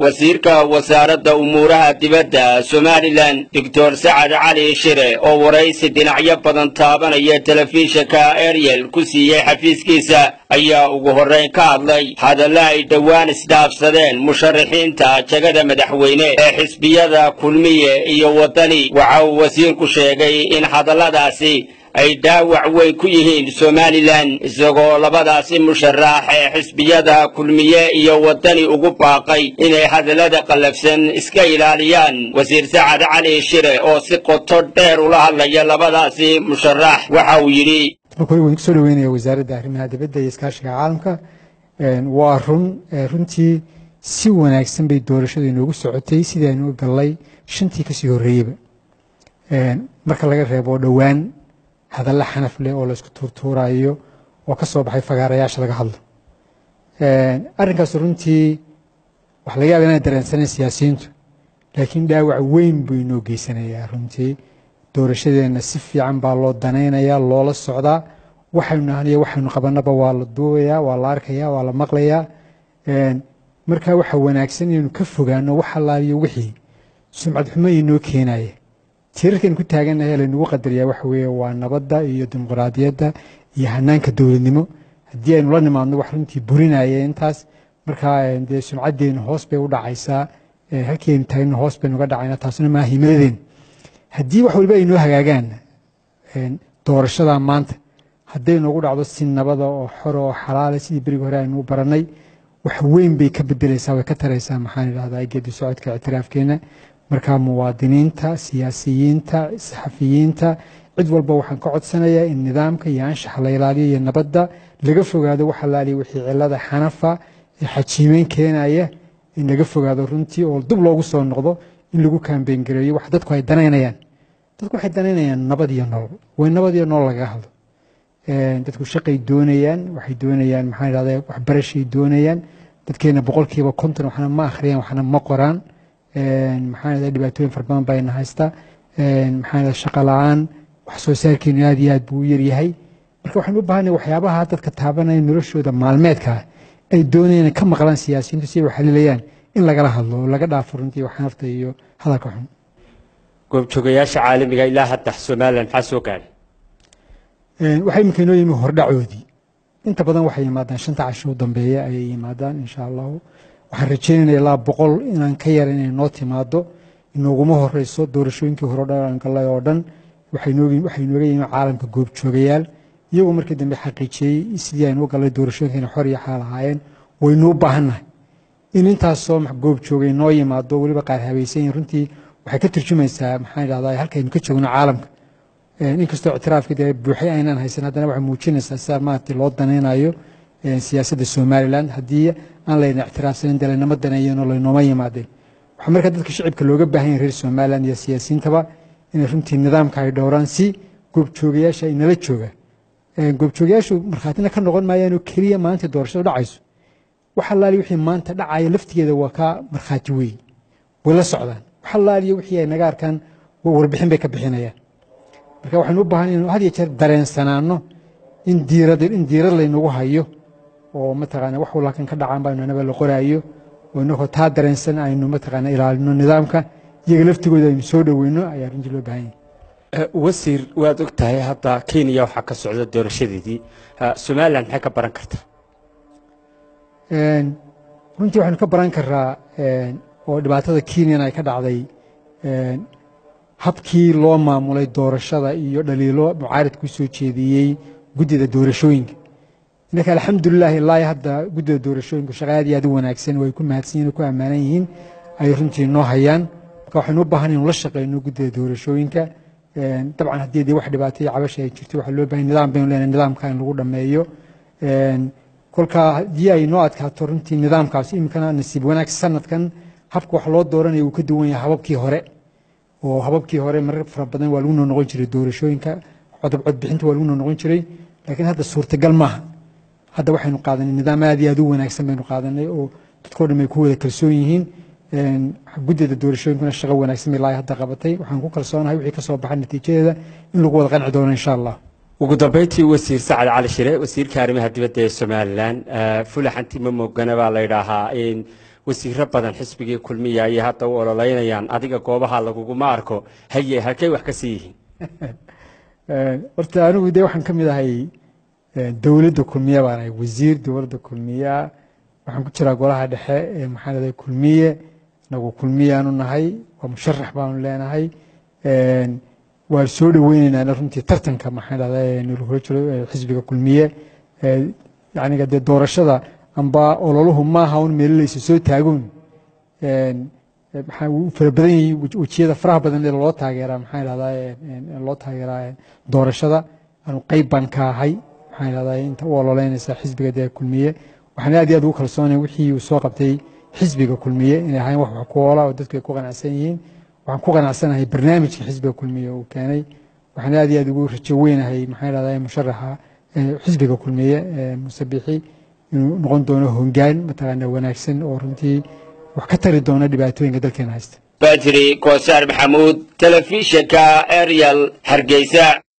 wasiirka wasaaradda umuuraha dibadda somalilan doctor sacad cali shire oo waraysi dhinacyo badan taabanaya telefishinka ariel ku siiyey xafiiskiisa ayaa ugu horrayn ka hadlay hadalla ay dhowaan isdhaafsadeen musharaxiinta jagada madaxweyne ee xisbiyada kulmiye iyo waddani waxa uu wasiirku sheegay in hadalladaasi ay dhaawac weyn ku yihiin somalilan isagoo labadaasi musharax ee xisbiyada kulmiye iyo waddani ugu baaqay inay hadallada qallafsan iska ilaaliyaan wasiir sacad cali shire oo si qoto dheer ula hadlaya labadaasi musharax waxa uu yidhi marka hore waan kusoo dhaweynaya wasaaradda arrimaha dibadda iyo iskaashiga caalamka waa run runtii si wanaagsan bay doorashadu inoogu socotay sidii aynu u gallay shantii kasii horreeyeyba marka laga reebo dhowaan hadalla xanaf leh oo laysku tuurtuurayo oo ka soo baxay fagaarayaasha laga hadlo arrinkaas runtii waxa laga yaaba inaan dareensanan siyaasiyiintu laakiin dhaawac weyn buu inoo geysanayaa runtii doorashadeenna si fiican baa loo danaynayaa loola socdaa waxaynu nahaniyo waxaynu qabanaba waa la duubayaa waa la arkayaa waa la maqlayaa marka waxa wanaagsan inaynu ka fogaano wax allaaliyo wixii sumcad xumo inoo keenaya tiirarkaynu ku taagannahay laynagu qadariyaa waxa weeye waa nabadda iyo dimuqraadiyadda iyo hanaanka dowladnimo haddii aynu la nimaadno wax runtii burinaya intaas markaa dee sumcaddeenu hoos bay u dhacaysaa halkii aynu taagno hoos baynu uga dhacaynaa taasuna maaha himaladeen haddii wax waliba ay noo hagaagaan doorashadaa maanta hadday noogu dhacdo si nabada oo xor oo xalaala sidii berigi hore aynu u barannay wax weyn bay ka bedelaysaa way ka taraysaa maxaan idhahdaa geedi socodka ictiraafkeenna markaa muwaadiniinta siyaasiyiinta saxafiyiinta cid walba waxaan ka codsanayaa in nidaamka iyo anshaxa la ilaaliyo iyo nabadda laga fogaado wax allaaliya wixii cilada xanafa ee xajiimeyn keenaya in laga fogaado runtii oo dib loogu soo noqdo in lagu kaambeyn gareeyo wax dadku ay danaynayaan dadku waxay danaynayaan nabad iyo nolol way nabad iyo nolol lagaga hadlo dadku shaqay doonayaan waxay doonayaan maxaan idhahdaa waxbarashay doonayaan dadkeena boqolkiiba konton waxna ma akhriyaan waxna ma qoraan maxaan idhahdaa dhibaatooyin fara badan baa ina haysta maxaan idhahdaa shaqa la-aan wax soo saarkeenu aad iyo aad buu u yaryahay marka waxaan u baahanay waxyaabaha dadka taabanaya noloshooda maalmeedka ah ay doonayaan ka maqlaan siyaasiyiintu si ay u xalilayaan in lagala hadlo oo laga dhaafo runtii waxnafta iyo hadalka xun goobjoogayaasha caalamiga ilaa hadda somalilan maxaa soo gaadhay waxaa iminka inoo yimi hordhacoodii inta badan waxay yimaadaan shanta casho u dambeeya ayay yimaadaan insha allahu waxaan rajeynayna ilaa boqol inaan ka yara inay noo timaado inooguma horeyso doorashooyinkii hore dhan galay oo dhan waxay inooga yimi caalamka goobjoogayaal iyagoo markii dambe xaqiijiyey sidii aynu u galay doorashooyinkeena xor iyo xaal ahaayeen waynu u baahannahay in intaasoo goobjoogay noo yimaado weliba qaar habaysan yihin runtii waxay ka turjumaysaa maxaan idhahdaa halkaynu ka joogno caalamka inkastoo ictiraafka dee buuxay aynaan haysan haddana waxay muujinaysaa sida maaragtay loo danaynayo siyaasadda somaliland haddii aan layna ictiraafsanin dee laynama daneeyeenoo laynooma yimaadeen waxaa markaa dadka shicibka looga baahan yahay reer somaliland iyo siyaasiyiintaba inay runtii nidaamka ay dhowraan si goobjoogayaasha ay nala jooga goobjoogayaashu markhaatina ka noqon maayaanoo keliya maalintii doorashadu dhacayso wax allaali wixii maanta dhacaya laftigeeda waa ka markhaati weey way la socdaan wax allaaliyo wixii ay naga arkaan warbixin bay ka bixinayaan marka waxaynu u baahan inuu had iyo jeer dareensanaano in diirad in diirad laynagu hayo oo mataqaana wax walaa kan ka dhacaan baa anaba la qoraayo oo inagoo taa dareensan aynu mataqaana ilaalino nidaamka iyaga laftigooda aynu soo dhoweyno ayaa runtii loo baahan yahay wasiir waad og tahay hadda kenya waxaa ka socda doorashadeedii somalilan maxay ka baran kartaa runtii waxaynu ka baran karaa oo dhibaatada kenyan ay ka dhacday habkii loo maamulay doorashada iyo dhaliilo mucaarid ku soo jeediyey guddida doorashooyinka innaka alxamdulilahi ilaa hadda guddida doorashooyinku shaqa aad iyo aad u wanaagsan way ku mahadsan yihin ku ammaanan yihiin ay runtii noo hayaan marka waxaynu u baahan inu la shaqeyno guddida doorashooyinka dabcan haddii dee wax dhibaataya cabasha ay jirto waxaa loo bahan nidaam baynu leenahay nidaamka in lagu dhammeeyo kolkaa haddii ay noo adkaato runtii nidaamkaas iminkana nasiib wanaag sanadkan habka wax loo dooranaya wuu ka duwan yahay hababkii hore oo hababkii hore marar fara badan waa lagu noo noqon jiray doorashooyinka codab codbixinta waa lagu noo noqon jiray laakiin hadda suurtagal maaha hadda waxaynu qaadanay nidaam aad iyo aad u wanaagsan baynu qaadanay oo dadkoo dhan ay ku wada kalsoon yihiin guddida doorashooyinkuna shaqo wanaagsan bay ilaa hadda qabatay waxaan ku kalsoonahay wixii ka soo baxa natiijadeeda in lagu wada qanci doono insha allah ugu dambeyntii wasiir sacad cali shire wasiirka arrimaha dibadda ee somalilan fulaxanti ma moogana baa la yidhaahaa in wasiiro badan xisbigii kulmiya ayay hadda u ololeynayaan adiga goobaha laguguma arko haye halkay wax ka sii yihiin horta anigu dee waxaan ka mid ahay dowladda kulmiya baan ahay wasiir dowladda kulmiya waxaan ku jiraa golaha dhexe ee maxaa lahday kulmiye nagu kulmiyaanu nahay waa musharax baanu leenahay waan soo dhoweyneynaa runtii tartanka maxaa lahday nalagula jiro xisbiga kulmiye yacniga dee doorashada amba ololuhu maaha un meelaleysa soo taagoon maxaa u fara badan yihiin wejiyada faraha badan ee loo taageeraa maxaa lahdaa loo taageeraa doorashada anu qeyb baan ka ahay maxaa lahdaa inta u ololeynaysa xisbiga dee kulmiye waxaan aad iyo aad ugu kalsoonay wixii uu soo qabtay xisbiga kulmiye inay ahayn wax wax ku oola oo dadku ay ku qanacsan yihiin waxaan ku qanacsanahay barnaamijka xisbiga kulmiye uu keenay waxaan aad iyo aad ugu rajo weynahay maxaa lahdaa musharaxa xisbiga kulmiye musabixi inuu noqon doono hongaan mataqaana wanaagsan oo runtii wax ka tari doona dhibaatooyinka dalkeena haysta badri koosaar maxamuud telefishinka ariel hargeysa